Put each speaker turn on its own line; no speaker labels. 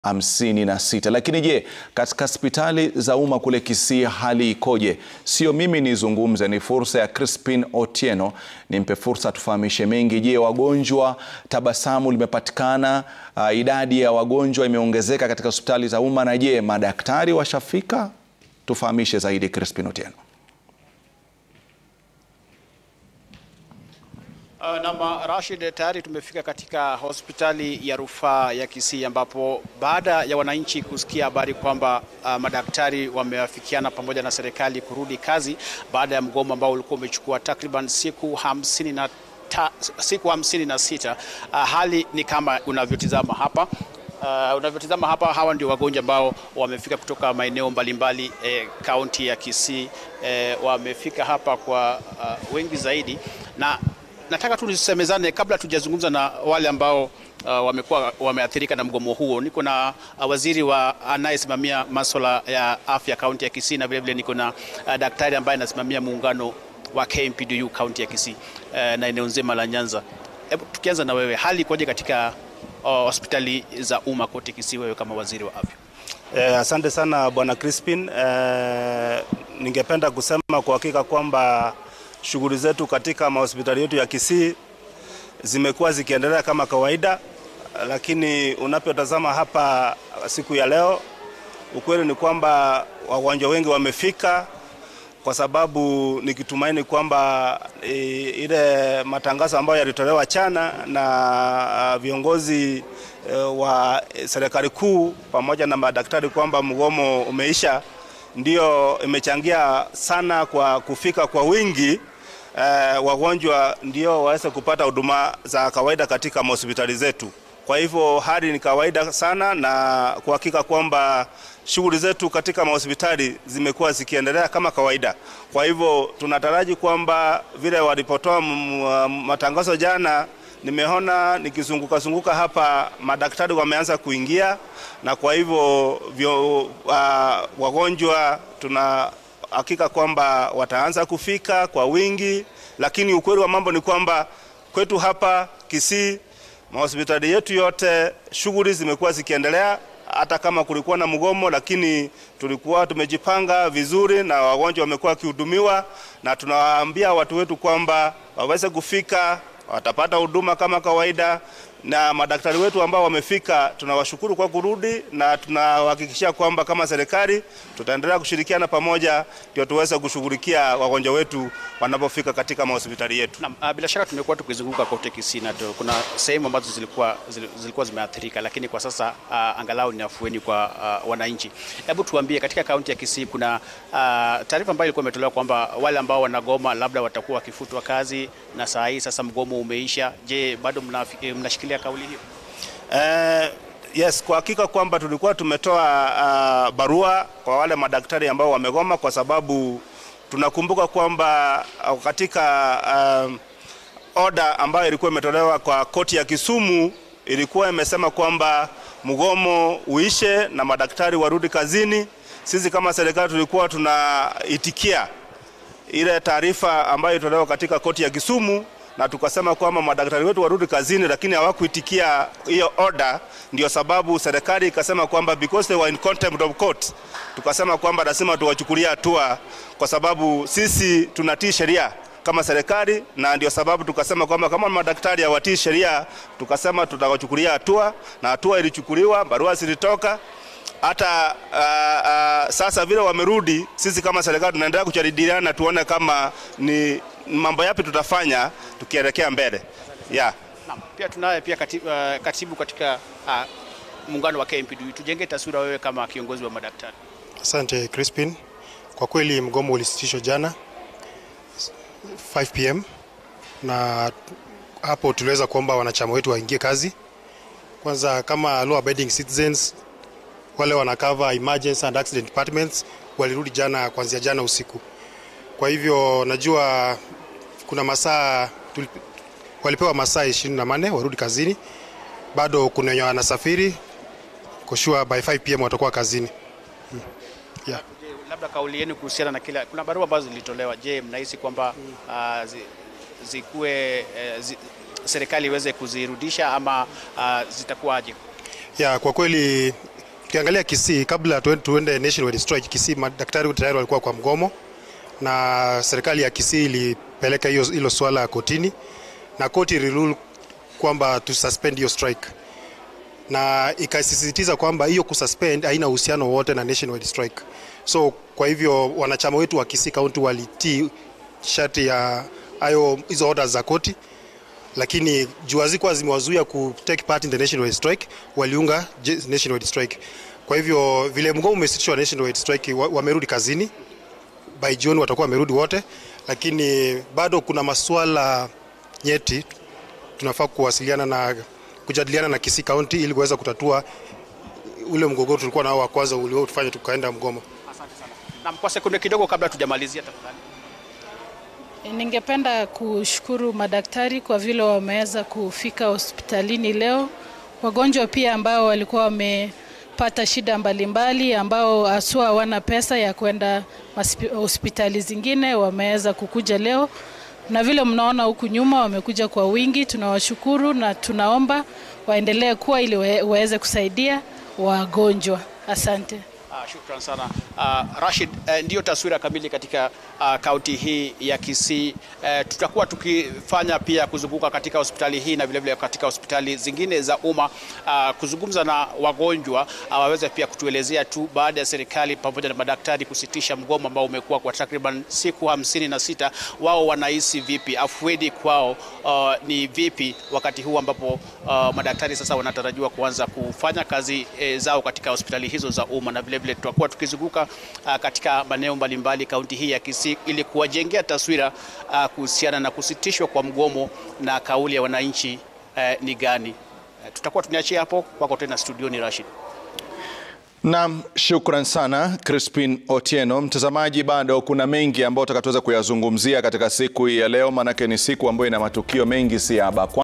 hamsini na sita. Lakini je, katika hospitali za umma kule Kisii hali ikoje? Sio mimi nizungumze, ni fursa ya Crispin Otieno, nimpe fursa tufahamishe mengi. Je, wagonjwa, tabasamu limepatikana? Uh, idadi ya wagonjwa imeongezeka katika hospitali za umma, na je, madaktari washafika? Tufahamishe zaidi, Crispin Otieno.
Uh, nama Rashid, tayari tumefika katika hospitali ya rufaa ya Kisii ambapo baada ya wananchi kusikia habari kwamba uh, madaktari wameafikiana pamoja na serikali kurudi kazi baada ya mgomo ambao ulikuwa umechukua takriban siku hamsini na ta, siku hamsini na sita. Uh, hali ni kama unavyotizama hapa. Uh, unavyotizama hapa, hawa ndio wagonjwa ambao wamefika kutoka maeneo mbalimbali kaunti eh, ya Kisii eh, wamefika hapa kwa uh, wengi zaidi na nataka tu nisemezane kabla tujazungumza na wale ambao uh, wamekuwa wameathirika na mgomo huo. Niko na uh, waziri wa anayesimamia masuala ya afya kaunti ya Kisii na vilevile niko na uh, daktari ambaye anasimamia muungano wa KMPDU kaunti ya Kisii uh, na eneo nzima la Nyanza. Hebu tukianza na wewe, hali ikoje katika uh, hospitali za umma kote Kisii, wewe kama waziri wa afya?
Eh, asante sana bwana Crispin. Eh, ningependa kusema kwa hakika kwamba shughuli zetu katika mahospitali yetu ya Kisii zimekuwa zikiendelea kama kawaida, lakini unapotazama hapa siku ya leo, ukweli ni kwamba wagonjwa wengi wamefika, kwa sababu nikitumaini kwamba e, ile matangazo ambayo yalitolewa chana na viongozi e, wa serikali kuu pamoja na madaktari kwamba mgomo umeisha ndio imechangia sana kwa kufika kwa wingi eh, wagonjwa ndio waweze kupata huduma za kawaida katika hospitali zetu. Kwa hivyo hali ni kawaida sana, na kuhakika kwamba shughuli zetu katika mahospitali zimekuwa zikiendelea kama kawaida. Kwa hivyo tunataraji kwamba vile walipotoa matangazo jana, nimeona nikizunguka zunguka hapa, madaktari wameanza kuingia, na kwa hivyo vyo, uh, wagonjwa tuna hakika kwamba wataanza kufika kwa wingi, lakini ukweli wa mambo ni kwamba kwetu hapa Kisii, mahospitali yetu yote shughuli zimekuwa zikiendelea, hata kama kulikuwa na mgomo, lakini tulikuwa tumejipanga vizuri na wagonjwa wamekuwa wakihudumiwa, na tunawaambia watu wetu kwamba waweze kufika, watapata huduma kama kawaida na madaktari wetu ambao wamefika tunawashukuru kwa kurudi, na tunawahakikishia kwamba kama serikali tutaendelea kushirikiana pamoja, ndio tuweze kushughulikia wagonjwa wetu wanapofika katika mahospitali yetu.
Na, bila shaka tumekuwa tukizunguka kote Kisii na kuna sehemu ambazo zilikuwa, zilikuwa zimeathirika, lakini kwa sasa uh, angalau ni afueni kwa uh, wananchi. Hebu tuambie, katika kaunti ya Kisii kuna uh, taarifa ambayo ilikuwa imetolewa kwamba wale ambao wanagoma labda watakuwa wakifutwa kazi, na saa hii sasa mgomo umeisha. Je, bado mnashikilia kauli hiyo?
Uh, yes, kwa hakika kwamba tulikuwa tumetoa uh, barua kwa wale madaktari ambao wamegoma, kwa sababu tunakumbuka kwamba uh, katika uh, oda ambayo ilikuwa imetolewa kwa koti ya Kisumu ilikuwa imesema kwamba mgomo uishe na madaktari warudi kazini. Sisi kama serikali tulikuwa tunaitikia ile taarifa ambayo ilitolewa katika koti ya Kisumu na tukasema kwamba madaktari wetu warudi kazini, lakini hawakuitikia hiyo order. Ndio sababu serikali ikasema kwamba because they were in contempt of court, tukasema kwamba lazima tuwachukulia hatua, kwa sababu sisi tunatii sheria kama serikali, na ndio sababu tukasema kwamba kama madaktari hawatii sheria, tukasema tutawachukulia hatua, na hatua ilichukuliwa, barua zilitoka hata uh, uh, sasa vile wamerudi, sisi kama serikali tunaendelea kujadiliana tuone kama ni mambo yapi tutafanya tukielekea mbele yeah.
Na, pia tunaye pia katibu, uh, katibu katika uh, muungano wa KMPDU. Tujenge taswira wewe kama kiongozi wa madaktari.
Asante Crispin, kwa kweli mgomo ulisitishwa jana 5 pm na hapo tuliweza kuomba wanachama wetu waingie kazi. Kwanza kama law abiding citizens wale wana cover emergency and accident departments walirudi jana kuanzia jana usiku. Kwa hivyo najua kuna masaa walipewa masaa ishirini na manne warudi kazini. Bado kuna wenye wanasafiri kushua by 5 pm watakuwa kazini. Hmm. Yeah.
Labda kauli yenu kuhusiana na kila, kuna barua ambazo zilitolewa. Je, mnahisi kwamba uh, zi, zikuwe uh, zi, serikali iweze kuzirudisha ama uh, zitakuwaje?
Ya, kwa kweli tukiangalia Kisii, kabla tuende nationwide strike, Kisii madaktari tayari walikuwa kwa mgomo, na serikali ya Kisii ilipeleka hiyo hilo swala kotini, na koti ilirule kwamba tu suspend hiyo strike, na ikasisitiza kwamba hiyo kususpend haina uhusiano wote na nationwide strike. So kwa hivyo wanachama wetu wa Kisii County walitii sharti ya hayo hizo orders za koti lakini juu hazikuwa zimewazuia ku take part in the nationwide strike, waliunga nationwide strike. Kwa hivyo vile mgomo umesitishwa nationwide strike, wamerudi kazini by June, watakuwa wamerudi wote, lakini bado kuna masuala nyeti tunafaa kuwasiliana na kujadiliana na Kisii County ili kuweza kutatua ule mgogoro tulikuwa nao wa kwanza uliotufanya tukaenda mgomo.
Asante sana. Na kwa sekunde kidogo kabla tujamalizia tafadhali.
Ningependa kushukuru madaktari kwa vile wameweza kufika hospitalini leo. Wagonjwa pia ambao walikuwa wamepata shida mbalimbali, ambao haswa hawana pesa ya kwenda hospitali zingine, wameweza kukuja leo, na vile mnaona huku nyuma wamekuja kwa wingi. Tunawashukuru na tunaomba waendelee kuwa ili waweze kusaidia wagonjwa. Asante.
Uh, shukran sana uh, Rashid, uh, ndiyo taswira kamili katika kaunti uh, hii ya Kisii. Uh, tutakuwa tukifanya pia kuzunguka katika hospitali hii na vilevile katika hospitali zingine za umma uh, kuzungumza na wagonjwa uh, waweze pia kutuelezea tu baada ya serikali pamoja na madaktari kusitisha mgomo ambao umekuwa kwa takriban siku hamsini na sita, wao wanahisi vipi, afueni kwao uh, ni vipi wakati huu ambapo uh, madaktari sasa wanatarajiwa kuanza kufanya kazi eh, zao katika hospitali hizo za umma na vile vile tutakuwa tukizunguka uh, katika maeneo mbalimbali kaunti hii ya Kisii ili kuwajengea taswira uh, kuhusiana na kusitishwa kwa mgomo na kauli ya wananchi uh, ni gani. Uh, tutakuwa tunaachia hapo kwako tena studioni Rashid.
Naam, shukran sana Crispin Otieno. Mtazamaji, bado kuna mengi ambayo tutakatuweza kuyazungumzia katika siku hii ya leo, maanake ni siku ambayo ina matukio mengi si haba.